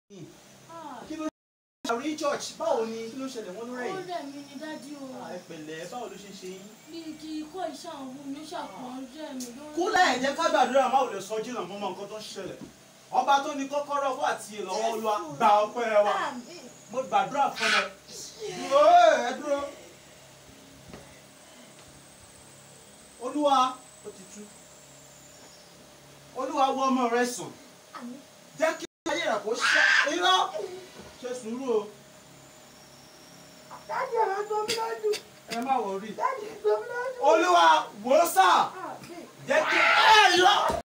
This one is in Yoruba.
kí ló ṣe àrí church báwo ni kí ló ṣẹlẹ̀ wọ́n ló rẹ̀ ó yìí. rẹ̀ mí ní dádì o Ah, ẹ pẹ̀lẹ́ báwo ló ṣe ṣe yín. bíi kí ikọ́ iṣẹ́ àwọn ohun mi ṣàpọ̀n rẹ̀ mí lórí. kúlẹ̀ ẹ jẹ́ ká gbàdúrà máa ò lè sọ jìnnà mọ́ mọ́ nǹkan tó ń ṣẹlẹ̀ ọba tó ní kọ́kọ́rọ́ fún àti ìlọ́wọ́ olúwa gba ọpẹ́ wa mo gbàdúrà fún ẹ dúró ẹ dúró olúwa ó ti tú olúwa wọ ọmọ rẹ sùn jẹ́ kí ayé rẹ̀ kó ṣe irọ́ ṣe sùúrù o Dájú ẹ̀rọ tó mi lójú. ẹ má wọrí Dájú tó mi lójú. olúwa wò ó sà Ah, bẹ́ẹ̀. jẹ́ kí ẹ irọ́.